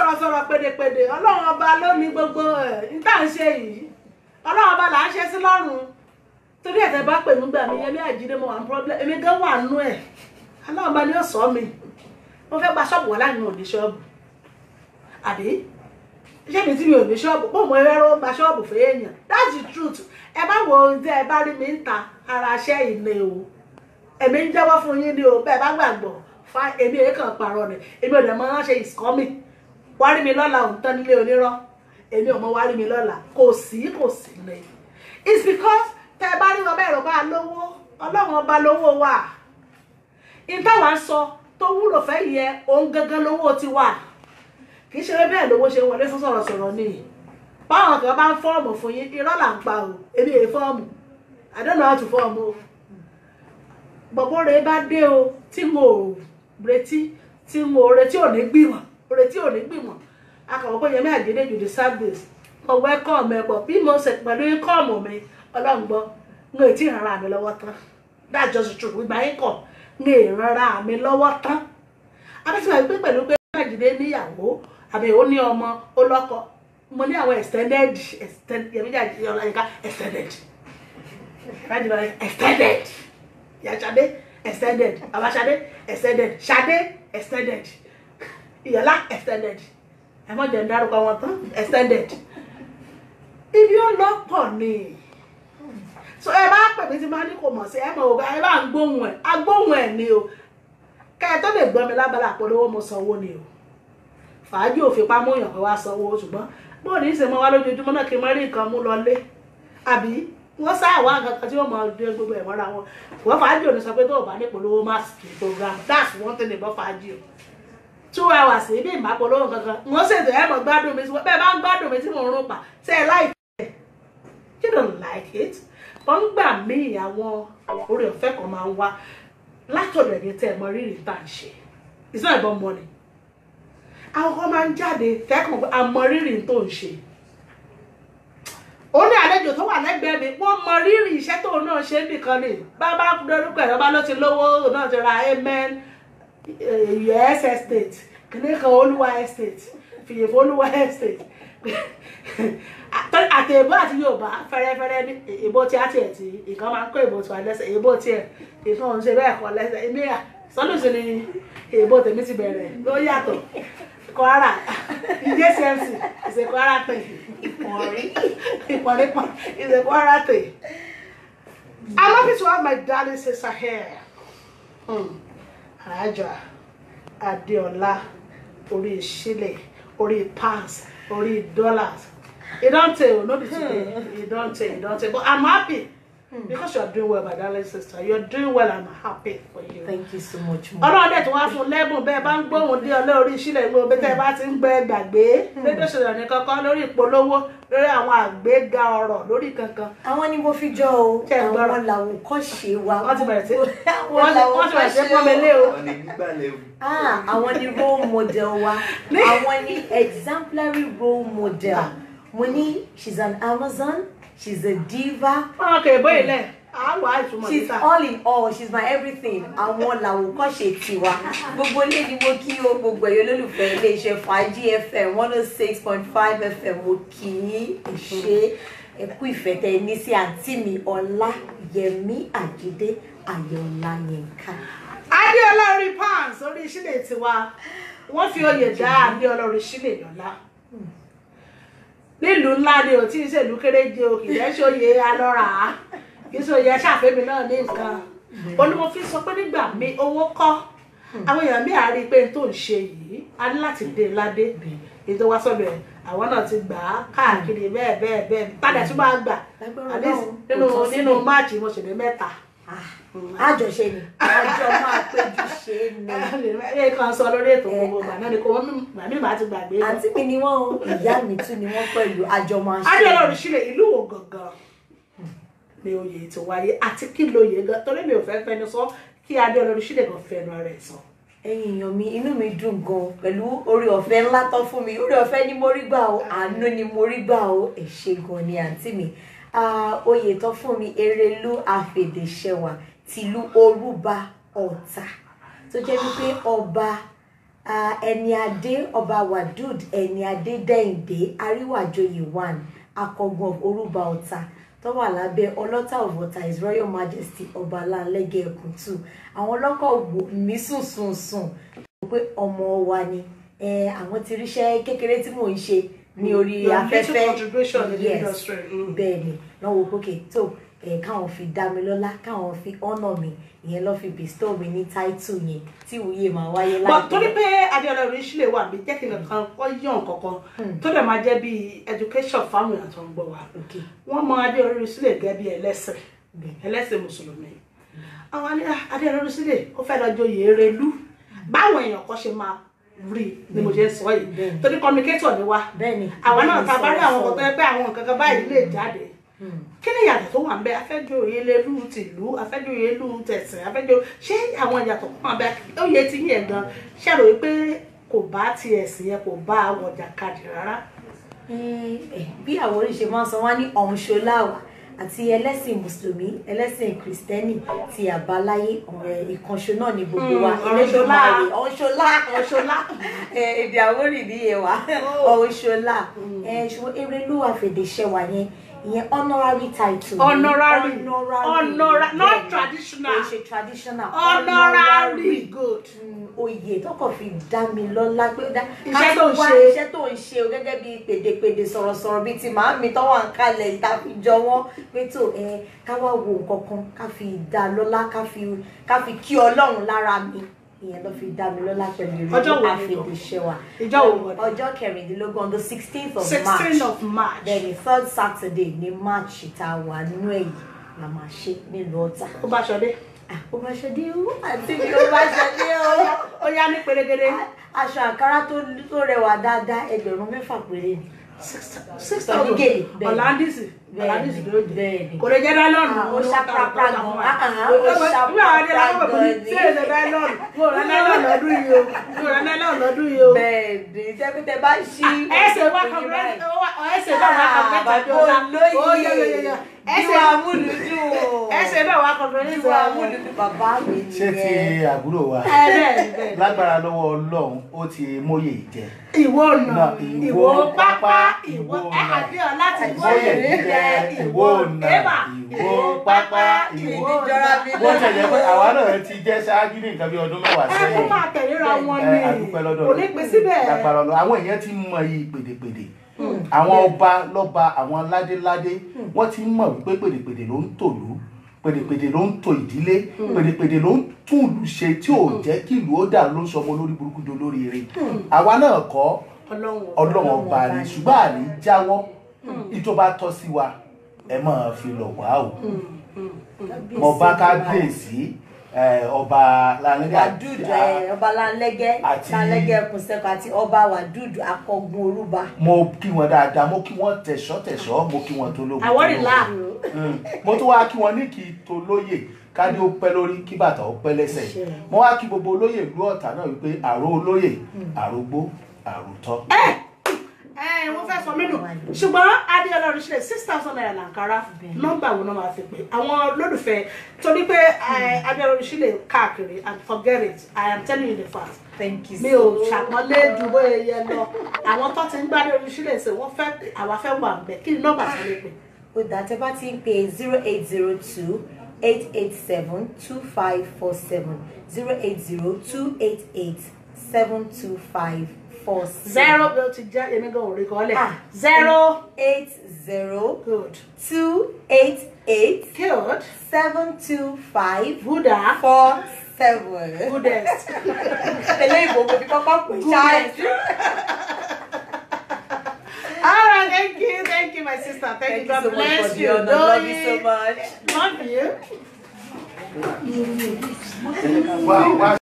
sọ̀rọ̀sọ̀rọ̀ pèdèpèdè ọlọ́run ọba ló ní gbogbo ẹ̀ níta ń ṣe yìí ọlọ́run ọba là ń ṣe sí lọ́rùn torí ẹ̀tẹ̀ bá pè mí gbà mí yẹmí àjídé mo wà ní problem èmi gan wà nú ẹ̀ ọlọ́run ọba ni ó sọ mi mo fẹ́ gba ṣọ́ọ̀bù wà láàrin òní ṣọ́ọ̀bù àbí ṣé mi tí mi ò ní ṣọ́ọ̀bù pọ̀ mọ́ ẹ̀rọ gba ṣọ́ọ̀bù fún èèyàn that's the truth ẹ bá wo ohun tí ẹ bá rí mi ń ta ara iṣẹ́ ìní o èmi ń jẹ́wọ́ fún yín ni o bẹ́ẹ̀ bá gbàgbọ́ fa èmi èyí kan pààrọ̀ ni èmi ò dẹ̀ mọ́ ránṣẹ́ is coming wá rí mi lọ́la òun tán nílé onírọ́ èmi ò mọ wá rí mi lọ́la kò sí kò sí ni it's because tẹ ẹ bá rí ọba ẹ̀rọ bá lówó ọlọ́run ọba lówó wà ìtawà ń sọ tó wúlò fẹ́ yẹ òun gangan lówó ti wà kì í ṣe bẹ́ẹ̀ lówó ṣe wọlé fún sọ̀rọ̀sọ̀rọ̀ ni báwọn kan bá ń fọ́ọ̀mù fún yín irọ́ là ń pa o èmi èyí fọ́ọ̀mù I don't know how to fọ́ọ̀mù o bọ̀bọ̀ rẹ̀ bá dé o tí mo ò retí tí mo retí ò ní gbìmọ̀ retí ò ní gbìmọ̀ akọ̀wé pé Yẹmí Àjídé you deserve this mo welcome ẹ pọ̀ bí mo ṣe pẹ̀lú ikọ́ọ̀mù mi ọlọ́run gbọ́ n ò tí ì rárá mi lọ́wọ́ tán that's just the truth ìgbà yín kọ̀ n ò rárá mi lọ́wọ́ tán abẹ́sẹ̀ pé pẹ̀lú pé Yẹmí Àjídé níyàwó àbí ó ní ọmọ ó lọ́kọ mo ní àwọn extended extended Yẹmí Àjídé ọláyínká extended extended yàtsade extended abasade extended sade extended ìyàlá extended ẹ mọ jẹ ń dárúkọ wọn tán extended ibi ó lọ́pọ̀ ni so ẹ bá pè mí tí máa ní kò mọ̀ sí ẹ mọ̀ ògbà ẹ bá ń gbóhùn ẹ agbóhùn ẹ ni o kẹ ẹ tó lè gbọ́ mi lábala àpolówó mo sanwó ni o fàájì òfin pamọ́ èèyàn kan wá sanwó ṣùgbọ́n bóun ní í ṣe mọ́ wá lójoojúmọ́ náà kí n mọ́ rí nǹkan mú lọlé àbí wọ́n sáà wá nǹkan kan tí wọ́n máa dé gbogbo ẹ̀ mọ́ra wọn wọ́n fàájì ò ní sọ pé tó o bá ní polówó má sì program that's one thing about fàájì o two hours bí ìmọ̀ polówó kankan wọ́n ṣètò ẹ̀ mọ̀ gbádùn mi bẹ́ẹ̀ bá ń gbádùn mi tí mò ń rún pa ṣe é láì tẹ̀ you don't like it wọ́n ń gbà mí àwọn orí ọ̀fẹ́ kan máa ń wá látọ̀dọ̀ ẹ̀mí tẹ́ ẹ̀ mọ rírì tá à ń ṣe it's not about money àwọn kan máa ń jáde tẹ́kàn àmọ rírì tó ń ṣe ó ní àlejò tó wà lẹ́gbẹ̀ẹ́ mi wọ́n mọ rírì iṣẹ́ tó náà ṣe nìkan ni bàbá dorúkọ ẹ̀rọ bá ló ti lówó náà ti ra amen us estate kìnìún kan olúwa estate fìyèfó olúwa estate àti èbó àti yorùbá fẹ́rẹ́fẹ́rẹ́ ní èbó tí a tiẹ̀ tí ìkan máa ń kó èbó tí wà lẹ́sẹ̀ èbó tiẹ̀ ìkan ń ṣe bẹ́ẹ̀ kọ́ lẹ́sẹ̀ èmi à sọ́lùsì ni èbó tèmi ti bẹ̀rẹ̀ ló yàtọ̀ kwara jcmc is a kwara thing Ìpọ̀nrí. ìpọ̀nrípọ̀ is a kwara thing i'm happy to have my darling sister here hmm. alájà adéọlá orí ìṣílẹ̀ orí pounds orí dollars e don tey o no be today e don tey e don tey but i'm happy because you are doing well my darling sister you are doing well i'm happy for you Thank you so much. Mom. ọlọ́run dẹ̀ tí wọ́n á fún lẹ́bùn bẹ́ẹ̀ bá ń gbóhùn dé ọlẹ́ orí ìṣílẹ̀ ìlú omi tẹ́ ẹ bá ti ń gbẹ gbàgbé rédíò ṣẹlẹ̀ ní kankan lórí ìpolówó lórí àwọn àgbéga ọ̀rọ̀ lórí kankan Àwọn ni mo fi jọ o. Ṣé ẹ gbọ́rọ̀? Àwọn làwòkọ́ṣe wa. wọ́n ti bẹ̀rẹ̀ sí Àwọn wọ́n ti wọ́n ti bẹ̀rẹ̀ sí làwòkọ́ṣe pọ́n mi lé o. ọ̀nà ìgbàlẹ̀ o. Ah, àwọn ni role model wa. Àwọn ni exemplary role model. Mo ní she's an Amazon, she's a diva, wọn kò èbó ilẹ̀ àwọn àìsùnmọ̀ she's níta all in all she's my everything àwọn làwòkọ́ṣe tiwa gbogbo ilé ni mo kí o gbogbo ẹ̀yọ́ olólùfẹ́ iléeṣẹ́ fàájì fm one oh six point five fm mo kì í ṣe ẹkú ìfẹ́ tẹ ní sí àǹtí mi ọlá yẹmí àjídé ayọ̀ọ́lá yẹnká. adéọlá orí pounds orí ìṣílẹ̀ tiwa wọ́n fi oyè dá adéọlá orí ìṣílẹ̀ lọ́lá nílùú ńlá ni ò tí ì ṣèlú kéréje o kì í ṣe oyè alọ́ra kì í ṣe oyè ṣàfẹ́mi náà ní nǹkan ó ní mo fi sọ pé nígbà mi owó kọ́ àwọn èèyàn mi àárí pé n tó ń ṣe yìí a ní láti dé ládé èyí tó wá sọ́dọ̀ ẹ̀ àwọn náà ti gbà á káàkiri bẹ́ẹ̀ bẹ́ẹ̀ bẹ́ẹ̀ tádà tí máa gbà Lágbára at least Ọlọ́run, nínú kò tán nínú sílẹ̀. máàcì mo ṣèlè mẹ́ta àjọṣe ni àjọ máa péjú ṣe é ni. ẹ kàn sọ lórí ètò gbogbo ìgbà náà ni kò wọ́n gbà mí màá ti gbàgbé lọ. àǹtí mi ni wọ́n o ìyá mi tún ni wọ́n pẹ̀lú àjọ máa ṣe é. adéọlá òrìṣìlẹ̀ ìlú wo gangan ni oyè ti wáyé àti kí lóye gan torí mi ò fẹ́ fẹnu sọ kí adéọlá òrìṣìlẹ̀ gan fẹnu ara ẹ̀ sọ. ẹ̀yin èèyàn mi inú mi dùn gan pẹ̀lú orí ọ̀fẹ́ ńlá tán fún mi orí ọ̀fẹ́ ni mo rí gbà o àánú ni mo rí gbà o ẹ ṣé gan ni àǹtí mi Ah, oyè tán fún mi erelú àfèdèṣẹwà tìlú orúba ọ̀tà tó jẹ́ wípé ọba Ah, ẹni adé ọba wadud ẹni adé dẹ́yìndé àríwájòyè one akọgun of orúba ọ̀tà tó wà lábẹ́ ọlọ́tà of ọ̀tà his royal majesty ọba aláǹlẹ́gẹ̀ ẹkùn two àwọn ọlọ́kọ̀ wò mí sùn sùn sùn pé ọmọ wa ni Eh, àwọn ti ríṣẹ́ kékeré tí mò ń ṣe ní orí Your afẹ́fẹ́ little contribution in the Yes industry. Mm. bẹ́ẹ̀ ni lọ́wọ́ pókè tó ẹ̀ káwọn fi dá mi lọ́lá káwọn fi honour mi ìyẹn lọ́ fi bestow mi ní title yẹn tí ìwúyè máa wáyé but torí pé adéọlá orin sílẹ̀ wà bí jẹ́ kí n kan kọ́ yàn kankan tó dẹ̀ máa jẹ́ bí education fáwọn èèyàn tó ń gbọ́ wa ok wọ́n mọ adéọlá orin sílẹ̀ gẹ́gẹ́ bí ẹlẹ́sìn bẹ́ẹ̀ ẹlẹ́sìn mùsùlùmí àwọn ní adéọlá orin sílẹ̀ ó fẹ́ lọ joyè erelú báwọn èèyàn kan ṣe máa rí ni mo ṣe ń sọ yìí Bẹ́ẹ̀ni. torí communicator ni wa bẹ́ẹ̀ ni àwọn náà ta bá rí àwọn sọ̀rọ̀, kan tó yẹ pé àwọn nǹkan kan báyìí lè jáde Hmm. kí ni ìyàtọ̀ tó wà ń bẹ afẹ́jòyè lélú tìlú afẹ́jòyè lú tẹ̀sìn afẹ́jò ṣé àwọn ìyàtọ̀ kan wà ń bẹ ó yẹ ti yẹn gan ṣàrò pé kò bá ti ẹ̀sìn yẹn kò bá àwọn ọjà kadì rárá. Eh, eh, bí àwòrán ṣe máa ń sọ wá ní ọ̀hún ṣoláwà àti ẹlẹ́sìn mùsùlùmí ẹlẹ́sìn kìrìsìtẹ́nì ti àbáláyé ọ̀rẹ́ ìkànṣó náà ní gbogbo wa Hmm, ọ̀hún ṣolá. Elédùmarè, ọ̀hún ṣolá ọ̀ṣọ́lá Eh, èdè àwórì nìyẹn wa ọ̀hún ṣọlá ṣùgbọ́n erelú àfẹ̀dẹ̀ṣẹ̀wà yẹn ìyẹn honorary title ni. Honorary. honorary Honora- not bẹ́ẹ̀ ni. traditional. kò ṣe traditional honorary good. Mm, oyè tó kàn fi dá mi lọ́lá pé dá Iṣẹ́ ká tó ń wá ṣe. iṣẹ́ tó ń ṣe o gẹ́gẹ́ bí pèdèpèdè sọ̀rọ̀sọ̀rọ̀ bíi ti màámi tó wà ń kalẹ̀ ìtàfijọ́ wọn pé tó ẹ ká wá wo nǹkan kan ká fi dá a lọ́lá ká fi ká fi kí ọlọ́run lára mi ìyẹn ló fi dá mi lọ́lá pẹ̀lú Ọjọ́ wo ni o? àfẹ̀dẹ̀ṣẹ̀ wa Ìjọ́ wo wọ̀ ni? ọjọ́ kẹrìndínlógún on the sixteenth of sixteen march of march. bẹ́ẹ̀ni third saturday ní march tá a wà nínú èyí la máa ṣe nílùú ọ̀tà ó bá ṣọdé. ó bá ṣọdé o àti mi ó bá ṣọdé o ó yá ní pérégedé. aṣọ àǹkárá tó tó rẹwà dáadáa ẹgbẹ̀rún mẹ́fà péré ni six Pẹ̀lú thousand gèlè, bẹ́ẹ̀ni. ọ̀làndìsì Bẹ́ẹ̀ni, ọ̀làndìsì ló dé. bẹ́ẹ̀ni. kò lè jẹ́ láìlọ́ọ̀nù. Ah, ó ṣàprápra gan. Ah, ah, ó nígbà wà dé láwọn ṣàprápra bẹ̀rẹ̀ ní gan ni. tí èdè láìlọ́ọ̀nù mo rà láìlọ́ọ̀nù lọ́dún yìí o mo rà láìlọ́ọ̀nù lọ́dún yìí o. bẹ́ẹ̀ni tẹkùtẹ bá ṣí ẹsẹ̀ wá kọ̀ọ̀kan ẹsẹ̀ náà wá kọ̀ọ̀kan bàbá olóyè ẹsẹ̀ ìwà amúlùdùn ẹsẹ̀ náà wá kọ̀ọ̀kan ní ìwà amúlùdùn bàbá mi ṣé ti nìyẹn àbúrò wa ẹ̀ẹ́dẹ̀ lágbára lọ́wọ́ ọlọ́run ó ti móye jẹ ìwọ ọ̀nà Nà, ìwọ ìwọ pápá ìwọ ìwọ ọ̀nà. àdéhùn láti ìwọ móye ìrìn jẹ ìwọ ọ̀nà ẹ̀bà ìwọ pápá ìwọ ìjọra mi bó tẹ̀lé pé àwa náà ti jẹ́ ṣáájú ní nǹkan bí ọdún mẹ́wàá ẹ kó sẹ́yìn máa tẹ̀léra wọn ẹ, ni àdúpẹ́ lọ́dọ̀ kò ní pín síbẹ̀ lágbára ọlọ́run àwọn èèyàn ti mọ iyì pèdèpèdè àwọn ọba lọ́ba àwọn ládéládé wọ́n ti mọ̀ wípé pèdèpèdè ló ń tòlú pèdèpèdè ló ń tò ìdílé pèdèpèdè ló ń tún ìlú ṣe tí ò jẹ́ kí ìlú ó dà ló ń sọmọ lórí burúkú do lórí eré àwa náà kọ́ ọlọ́run ọba ni ṣùgbọ́n àní jáwọ́ ìjọba tọ́ sí wa ẹ máa fi lọ̀ wá o mo bá kábíyèsí ẹ, ọba lálẹ́ wàdúdù ẹ, ọba lánlẹ́gẹ́ Àti- lánlẹ́gẹ́ kùnsẹ́kù àti ọba wàdúdù akọgun orúba mo kí wọn dáadáa mo kí wọn tẹ̀sọ́ tẹ̀sọ́ mo kí wọn tó lógun Àwọ̀rì tó là. lógun. Mm. mo tún wá kí wọn ní kí tó lóyè ká ní ó pẹ́ lórí kí bàtà ó pẹ́ lẹ́sẹ̀ Ṣe. mo wá kí gbogbo olóyè ìlú ọ̀tà náà wípé àrò olóyè àrògbó àròtọ́. ẹ wọ́n fẹ́ sọ mí nù ṣùgbọ́n adéọlá oríṣiríṣi six thousand naira làǹkárá nọ́mbà wo náà máa fi pè àwọn olólùfẹ́ torí pé ẹ, adéọlá oríṣiríṣi káàkiri and forget it i am telling you the fact thank you mi ò ṣàpọ́nlé ju bóyá yẹ lọ àwọn tó ti ń gbádùn oríṣiríṣi wọ́n fẹ́ àwa fẹ́ wà ń bẹ̀ kí ni nọ́mbà tó lè pè. ó dá tẹ bá ti ń pè zero eight zero two eight eight seven two five four seven zero eight zero two eight eight seven two five four seven zero bí o ti jẹ́ èmi gan òrì kan lẹ̀ Ah. zero eight zero good two eight eight good seven two five buddha four seven. goodest eléyìí gbogbo fi kọ́kọ́ pè ṣáájú. all right thank you thank you my sister thank, Thank you god you so much bless for the you honor. Love you so Doyin. much. love you. wá wá